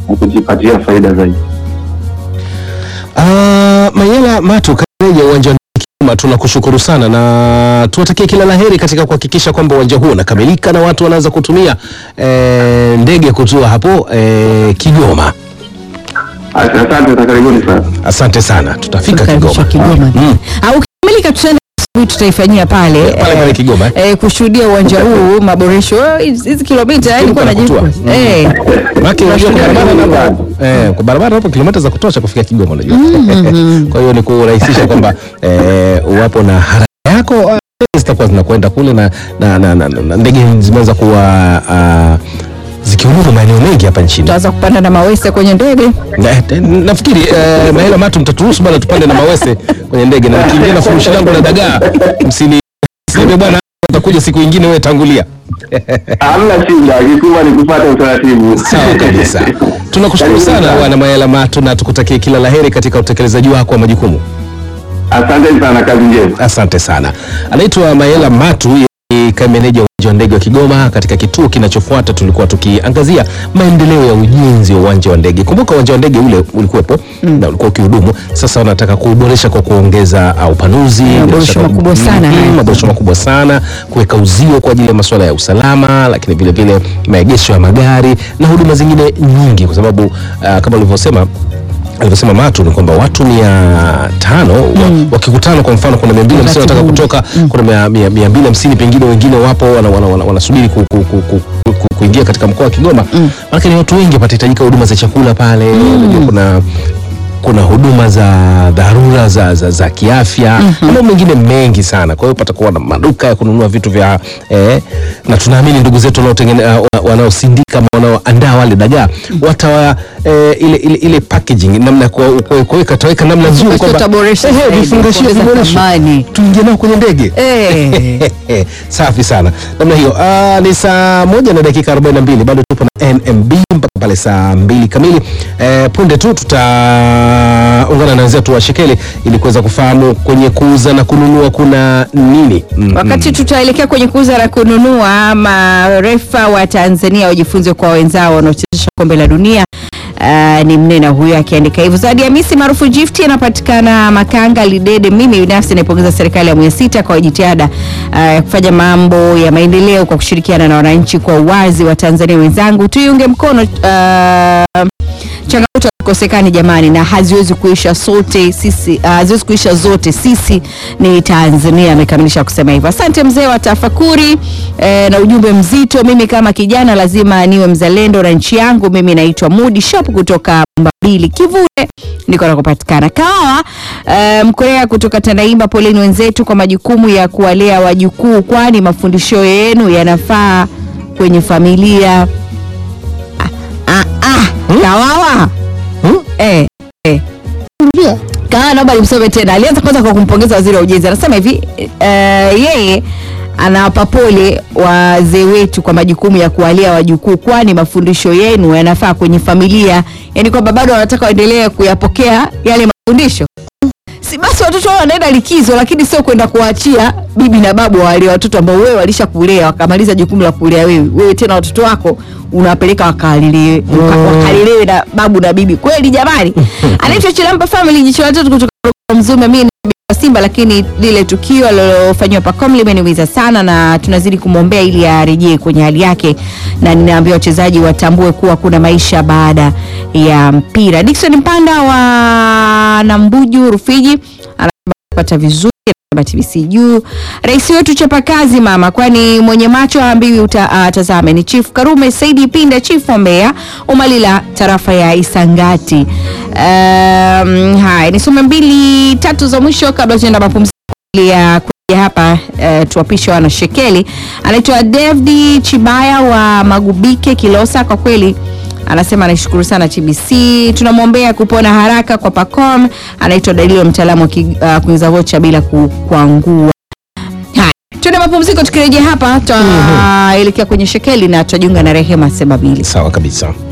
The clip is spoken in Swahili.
na kujipatia faida zaidi. Ah, Mayela Matu Kareja uwanja wa Kigoma, tunakushukuru sana na tuwatakie kila laheri katika kuhakikisha kwamba uwanja huo unakamilika na watu wanaanza kutumia eh, ndege kutua hapo eh, Kigoma. Asante na karibuni sana. Asante sana, tutafika Tukaribisha Kigoma. Kigoma. Mm. Au ukimilika tutaenda asubuhi tutaifanyia pale Pale pale eh, Kigoma, eh? eh, kushuhudia uwanja huu maboresho Oh, hizi hizi kilomita yani Kilomita kwa na najibu kutua. eh Maki unajua kwa barabara Tunashukuru hapo eh, kwa barabara hapo kilomita za kutosha kufika Kigoma unajua. Kwa hiyo ni kurahisisha kwamba eh, uwapo na haraka yako ah, ndege zitakuwa zinakwenda kule na, na, na, na, na ndege zimeanza kuwa uh, zikihudumu maeneo mengi hapa nchini. tutaanza kupanda na mawese kwenye ndege Na- te- Nafikiri eh, Mahela Matu mtaturuhusu bwana tupande na mawese kwenye ndege na nikiingia na furushi langu la dagaa msini seme bwana utakuja siku ingine wewe tangulia. Hamna shida, kikubwa ni kufuata utaratibu. Sawa kabisa. Tunakushukuru sana bwana Mahela Matu na tukutakie kila laheri katika utekelezaji wako wa majukumu. Asante sana, kazi njema. Asante sana. Anaitwa Mayela Matu, yeye ni kaimu meneja wa uwanja wa ndege wa Kigoma. Katika kituo kinachofuata tulikuwa tukiangazia maendeleo ya ujenzi wa uwanja wa ndege. Kumbuka uwanja wa ndege ule ulikuwepo na ulikuwa ukihudumu, sasa wanataka kuboresha kwa kuongeza uh, upanuzi, Maboresho bila shaka- makubwa sana Mm, haya. maboresho makubwa sana, kuweka uzio kwa ajili ya masuala ya usalama, lakini vile vile maegesho ya magari na huduma zingine nyingi, kwa sababu uh, kama ulivyosema alivyosema Matu ni kwamba watu mia tano wa, wakikutana kwa mfano kuna mia mbili hamsini Wakati wanataka huu. kutoka kuna mia, mia, mia mbili hamsini pengine wengine wapo wanasubiri wana, wana, wanasubiri ku, ku, ku, ku, ku, kuingia katika mkoa wa Kigoma mm. Maanake ni watu wengi, patahitajika huduma za chakula pale mm. kuna kuna huduma za dharura za, za, za kiafya mm mambo mengine mengi sana. Kwa hiyo patakuwa na maduka ya kununua vitu vya eh, na tunaamini ndugu zetu wanaotengene- uh, wa- wanaosindika ama wanaoandaa wale dagaa watawa eh, ile, ile, ile packaging namna ya kuwa- kuwa- kuweka taweka namna nzuri Basi kwamba tutaboresha eh, zaidi, vifungashio kuongeza viboreshwe thamani. tuingie nao kwenye ndege eh safi sana namna hiyo. Ah, ni saa moja na dakika 42 bado tupo na NMB mpaka pale saa mbili kamili. Eh, punde tu tutaungana na wenzetu wa Shekeli ili kuweza kufahamu kwenye kuuza na kununua kuna nini. Mm, Wakati tutaelekea kwenye kuuza na kununua, marefa wa Tanzania wajifunze kwa wenzao wanaochezesha kombe la dunia. Uh, ni mnena huyo akiandika hivyo. Zawadi Hamisi maarufu Gift anapatikana Makanga Lidede. Mimi binafsi naipongeza serikali ya awamu ya sita kwa jitihada uh, ya kufanya mambo ya maendeleo kwa kushirikiana na wananchi kwa uwazi wa Tanzania wenzangu, tuiunge mkono uh, changamoto hazikosekani jamani, na haziwezi kuisha sote sisi, uh, haziwezi kuisha zote sisi ni Tanzania. Amekamilisha kusema hivyo. Asante mzee wa tafakuri eh, na ujumbe mzito. Mimi kama kijana lazima niwe mzalendo na nchi yangu. Mimi naitwa Mudi Shop kutoka Mbabili Kivule ndiko nakopatikana. Kawa eh, Mkorea kutoka Tandaimba, poleni wenzetu kwa majukumu ya kuwalea wajukuu, kwani mafundisho yenu yanafaa kwenye familia. Ah, ah, Kawawa Hmm? eh, eh. Kawawa naomba nimsome tena. Alianza kwanza kwa kumpongeza waziri wa ujenzi, anasema hivi eh, yeye anawapa pole wazee wetu kwa majukumu ya kuwalea wajukuu, kwani mafundisho yenu yanafaa kwenye familia, yaani kwamba bado wanataka waendelee kuyapokea yale mafundisho si basi watoto wao wanaenda likizo, lakini sio kwenda kuwaachia bibi na babu wale watoto ambao wewe walishakulea wakamaliza jukumu la kulea wewe. Wewe tena watoto wako unawapeleka wakalelewe waka- wakalelewe na babu na bibi. Kweli jamani. Anaitwa Chilampa Family, jicho la tatu kutoka Mzume. Mimi ni bibi wa Simba, lakini lile tukio alilofanywa Pacom limeniumiza sana, na tunazidi kumwombea ili arejee kwenye hali yake, na ninaambia wachezaji watambue kuwa kuna maisha baada ya mpira. Dickson Mpanda wa Nambuju Rufiji anapata vizuri anasema TBC juu. Rais wetu chapa kazi mama, kwani mwenye macho haambiwi uta- atazame. Ni Chief Karume Saidi Pinda, Chief wa Mbeya Umalila, tarafa ya Isangati. Um, haya nisome mbili tatu za mwisho kabla tuenda mapumziko ya kuja hapa uh, tuwapishe wana Shekeli. Anaitwa David Chibaya wa Magubike Kilosa, kwa kweli anasema anaishukuru sana TBC, tunamwombea kupona haraka kwa Pacom. Anaitwa Dalilo, mtaalamu wa ki- uh, kuingiza vocha bila kukwangua. Haya, tuende mapumziko, tukirejea hapa tutaelekea kwenye Shekeli na tutajiunga na Rehema Sebabili. Sawa kabisa.